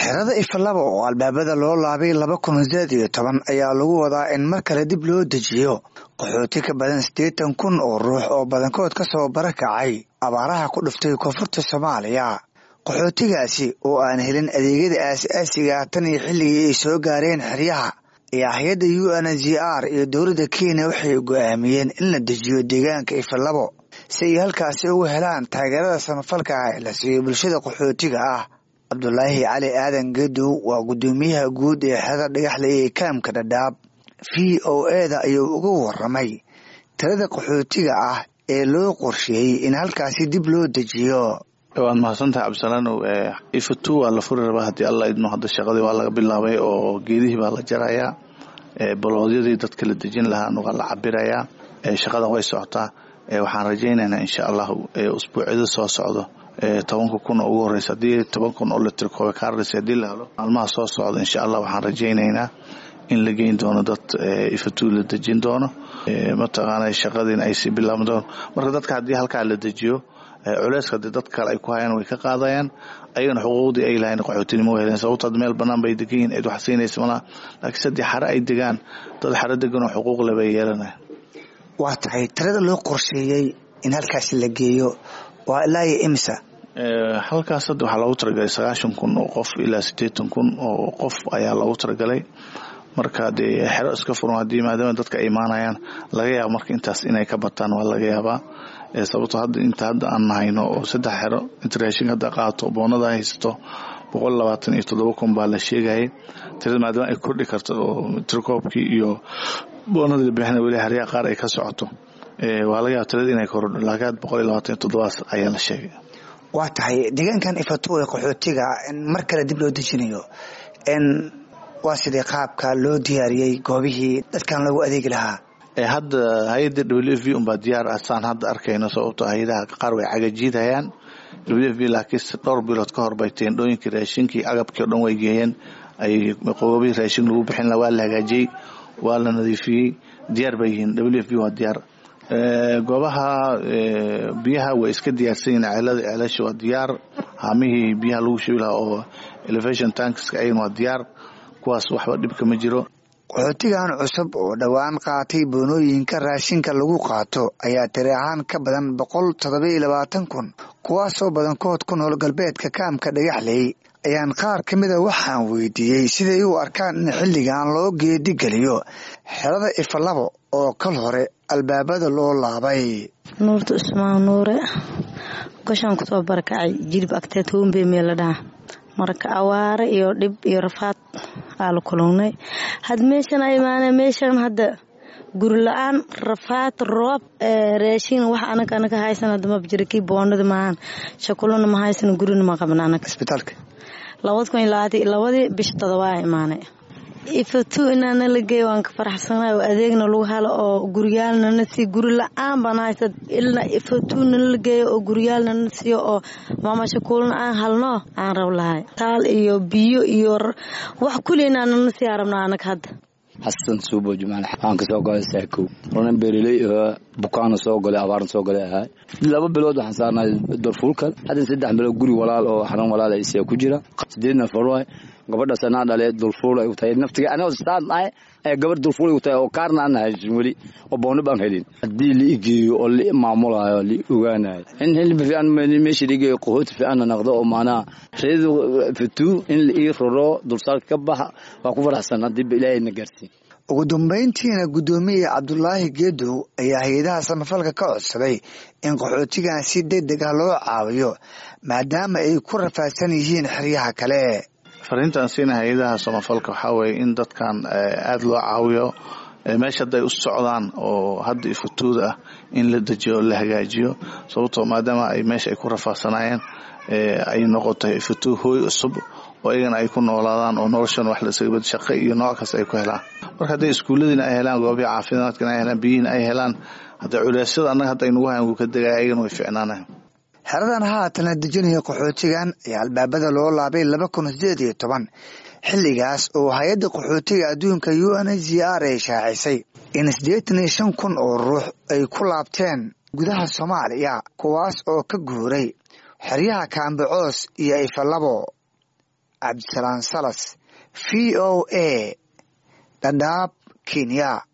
xerada ifalaba oo albaabada loo laabay laba kun sideed iyo toban ayaa lagu wadaa in mar kale dib loo dejiyo qaxooti ka badan siddeetan kun oo ruux oo badankood ka soo barakacay abaaraha ku dhuftay koonfurta soomaaliya qaxootigaasi oo aan helin adeegyada aas-aasiga tan iyo xilligii ay soo gaareen xeryaha ayaa hay-adda u n z r iyo dowladda kenya waxay go-aamiyeen in la dejiyo deegaanka ifalabo si ay halkaasi ugu helaan taageerada samafalka ah ee la siiyo bulshada qaxootiga ah cabdulaahi cali aadan gedow waa guddoomiyaha guud ee xerada dhagaxle ee kaamka dhadhaab v o eda ayuu uga waramay tirada qaxootiga ah ee loo qorsheeyey in halkaasi dib loo dejiyo waad mahadsantahay cabdisalaanow ifatu waa la furi rabaa haddii alla idmo hadda shaqadii waa laga bilaabay oo geedihii baa la jarayaa baloodyadii dadka la dejin lahaana waa la cabirayaa shaqada way socotaa waxaan rajaynaynaa insha allahu usbuucyada soo socdo tobanka kun oo ugu horeysa haddii toban kun oo litrikoobe kaarris haddii la helo maalmaha soo socda insha allah waxaan rajaynaynaa in la geyn doono dad ifatu la dejin doono mataqaana shaqadiina ay sii bilaaban doono marka dadka haddii halkaa la dejiyo culeyska hadii dad kale ay ku hayaan way ka qaadayaan ayagana xuquuqdii ay lahayn qaxootinimo way heleen sababto had meel bannaan bay degan yihin cid wax siinaysa malaha laakiin saddii xare ay degaan dad xare deganoo xuquuq le bay yeelanaya waa tahay tirada loo qorsheeyey in halkaasi la geeyo waa ilaa iyo imisa halkaas hadda waxaa loogu talagalay sagaashan kun oo qof ilaa siddeetan kun oo qof ayaa loogu talagalay marka dee xero iska furan haddii maadaama dadka ay imaanayaan laga yaaba marka intaas inay ka bataan waa laga yaabaa sababto hadda inta hadda aan nahayno oo saddex xero inta raashinka hadda qaato boonada haysato boqol labaatan iyo toddoba kun baa la sheegayay tirada maadaama ay kordhi karto oo tirkoobkii iyo boonadii la bixina weli haryaha qaar ay ka socoto waa laga yaaba tirada inay korodho laakiin boqol iyo labaatan iyo toddobaas ayaa la sheegay waa tahay deegaankan ifato ee qaxootiga mar kale dib loo dejinayo waa sidii qaabka loo diyaariyey goobihii dadkan loogu adeegi lahaa hadda hay-adda w f v unbaa diyaar ah saan hadda arkayno sababto hay-adaha qaar way cagajiidhayaan w f v laakiin dhowr bilood ka hor bay teendhooyinkii raashinkii agabkii o dhan way geeyeen ay qoobihii raashin lagu bixin laha waa la hagaajiyey waa la nadiifiyey diyaar bay yihiin w f v waa diyaar goobaha biyaha way iska diyaarsan yihiin ceelada ceelasha waa diyaar haamihii biyaha lagu shubi lahaa oo elevation tankska ayagana waa diyaar kuwaas waxba dhibka ma jiro qaxootigan cusub oo dhowaan qaatay boonooyinka raashinka lagu qaato ayaa tiri ahaan ka badan boqol toddobiyo labaatan kun kuwaasoo badankood ku nool galbeedka kaamka dhagaxley ayaan qaar ka mida waxaan weydiiyey siday u arkaan in xilligan loo geedigeliyo xerada ifalabo oo kal hore albaabada loo laabay nuurta usmaan nuure goshaan kusoo barakacay jilib agteed hoombe meel la dhaha marka awaare iyo dhib iyo rafaad aa la kulungnay had meeshan a imaane meeshan hadda guri la-aan rafaad roob raashin wax anag anaga haysan hadda maba jira kii boonada maahan shakulona ma haysan gurina ma qabna anaga isbitaalka labad kun iyo labaatan labadii bisha todobaa imaanay ifatu inaana la geeyo waan ka faraxsanahay oo adeegna lagu helo oo guryaalnana sii guri la-aan baan haysa ilaa ifatuna la geeyo oo guryaalnana siiyo oo maamashakuulna aan halno aan rab lahay taal iyo biyo iyo wax kuli inaanana sii arabna anag hadda xasan suubo jumaal waxaan kasoo galay saakow ronan beereley bukaana soo galay abaarna soo galay ahay laba bilood waxaan saarnay dorfuulkan haddan saddex bilood guri walaal oo xaran walaal isiya ku jira sideed nafar waay gabadhaas anaa dhale dulfuul ay u tahay naftiga anigoo saan ahay ayaa gabar dulfuul ay u tahay oo kaarna aan haysan weli oo boona baan helin haddii la igeeyo oo la maamulayo la ogaanayo in hilba fiican meesha la igeeyo qahooti fiicanna naqdo oo maanaha reedu fatuu in la ii roro dulsaarka ka baxa waa ku faraxsan haddii ba ilaahayna gaarsiin ugu dambayntiina guddoomiye cabdulaahi geedow ayaa hay-adaha samafalka ka codsaday in qaxootigan si deg deg ah loo caawiyo maadaama ay ku rafaadsan yihiin xeryaha kale fariintaan siina hay-adaha samafalka waxaa weeye in dadkan aada loo caawiyo meesha hadday u socdaan oo hadda ifatuuda ah in la dejiyo la hagaajiyo sababtoo maadaama ay meesha ay ku rafaadsanayeen ay noqotay ifatuu hooy cusub oo iyagana ay ku noolaadaan oo noloshan wax lasagabad shaqo iyo nooc kasta ay ku helaan marka hadday iskuulladiina ay helaan goobihi caafimaadkana ay helaan biyihiina ay helaan hadda culeysyada annaga hadda aynugu hayan wuu ka degaya ayagana way ficnaanayan xeradan haatan la dejinaya qaxootigan ayaa albaabada loo laabay laba kun sideed iyo toban xilligaas oo hay-adda qaxootiga adduunka u n h r ay shaacisay in siddeetan iyo shan kun oo ruux ay ku laabteen gudaha soomaaliya kuwaas oo ka guuray xeryaha kaambe coos iyo ifalabo cabdisalaan salas v o a dhadhaab kenya